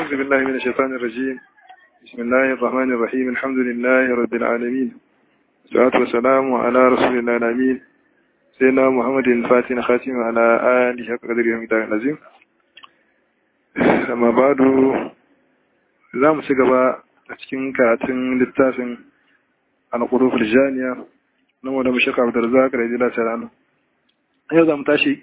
أعوذ بالله من الشيطان الرجيم بسم الله الرحمن الرحيم الحمد لله رب العالمين والصلاة والسلام على رسول الله الأمين سيدنا محمد الفاتح خاتم على آله حق قدره ومقداره العظيم أما بعد za mu ci gaba a cikin karatun littafin al-quruf al-janiya na wanda mu shaka da zaka da jila tarano yau za mu tashi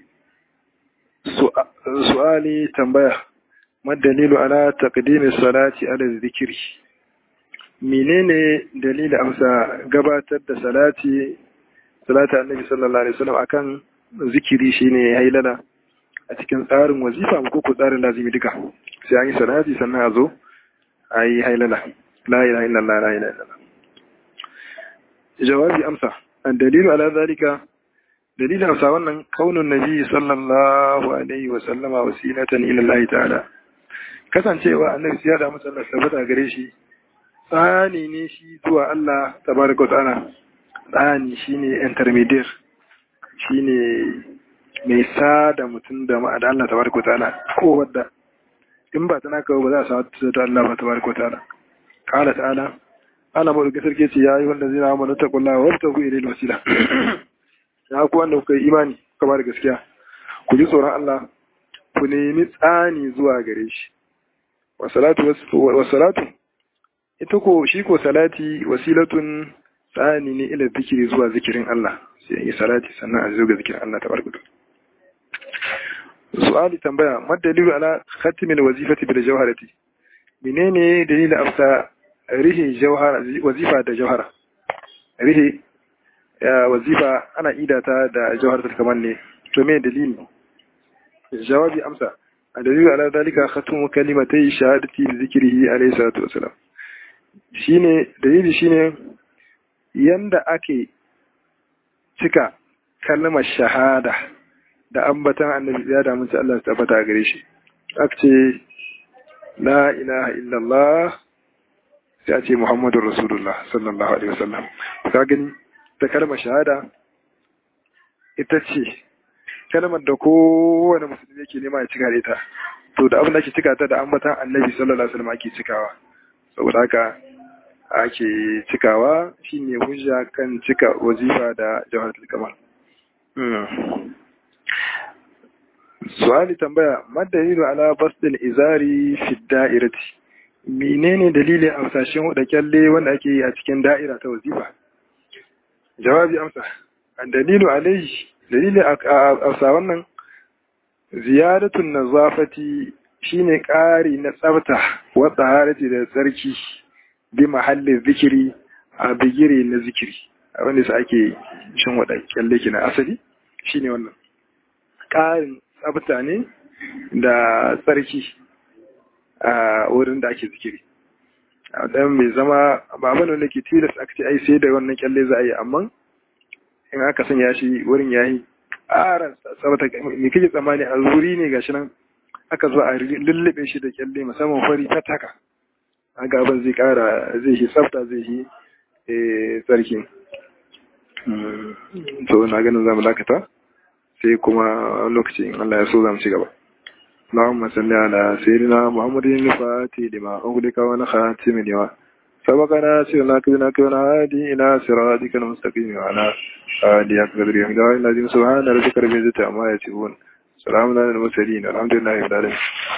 su'ali tambaya madalilu ala taqdimi salati ala zikiri menene dalilin amsa gabatar da salati salati annabi sallallahu alaihi wasallam akan zikiri shine hailala a cikin tsarin wazifa ko ko tsarin lazimi duka sai an yi salati sannan a zo a yi hailala la ilaha illallah la ilaha illallah jawabi amsa dalilu ala zalika dalilin amsa wannan kaunun nabi sallallahu alaihi wa sallama wasilatan ila Allah ta'ala kasancewa annabi ya da masa Allah sabata gare shi tsani ne shi zuwa Allah tabaraka wa ta'ala tsani shine intermediate shine mai sada mutum da ma'ada Allah tabaraka wa ta'ala ko wadda in ba tana kawo ba za a samu ta Allah ba tabaraka wa ta'ala qala ta'ala ana mu da sarki ce yayi wanda zai na mana taqullaha wa tabu ilayhi wasila ya ku wanda kuka yi imani kuka ba da gaskiya ku ji tsoron Allah ku nemi tsani zuwa gare shi wa salatu ita ko shi ko salati wasilatun tsani ne ila zikiri zuwa zikirin Allah sai yi salati sannan a zo ga zikirin Allah tabaraka su'ali tambaya madalilu ala khatimil wazifati bil jawharati menene dalilin afsa rihi jawhara wazifa da jawhara rihi wazifa ana idata da jawharatul kamal ne to me dalili jawabi amsa dalilu ala dalika khatmu kalimatai shahadati bi zikrihi alayhi salatu wasalam shine dalili shine yanda ake cika kalmar shahada da ambatan annabi ya da mun Allah ta tabbata gare shi aka ce la ilaha illallah sai a ce muhammadur rasulullah sallallahu alaihi wasallam ka gani ta kalmar shahada ita ce kalmar da kowane musulmi yake nema ya cika da ita to da abin da ake cika ta da ambatan annabi sallallahu alaihi wasallam ake cikawa saboda haka ake cikawa shine hujja kan cika wazifa da jawharatul kamal su'ali tambaya madalilu ala basdil izari fi da'irati menene dalilin amsashin da kyalle wanda ake yi a cikin da'ira ta wazifa jawabi amsa an dalilu alaihi dalilin amsa wannan ziyaratun nazafati shine ƙari na tsafta wa tsaharati da tsarki bi mahallin zikiri a bigire na zikiri a wanda su ake shin wada kyalle kina asali shine wannan ƙarin tsafta ne da tsarki a wurin da ake zikiri dan mai zama ba bane wanda ke tilas aka ce ai sai da wannan kyalle za a yi amma in aka sanya shi wurin yayi ƙara tsafta me kake tsammani a wuri ne gashi nan aka zo a lullube shi da kyalle musamman fari ta taka haka abin zai ƙara zai shi tsafta zai shi tsarki to na ganin zamu dakata sai kuma lokacin Allah ya so zamu ci gaba اللهم صل على سيدنا محمد الفاتح لما أغلق ونخاتم لما سبقنا سيرنا كبنا كبنا هادي إلى صراطك المستقيم وعلى آله أكبر يوم الذين سبحان ربك رب العزة عما يصفون سلام على المرسلين الحمد لله رب العالمين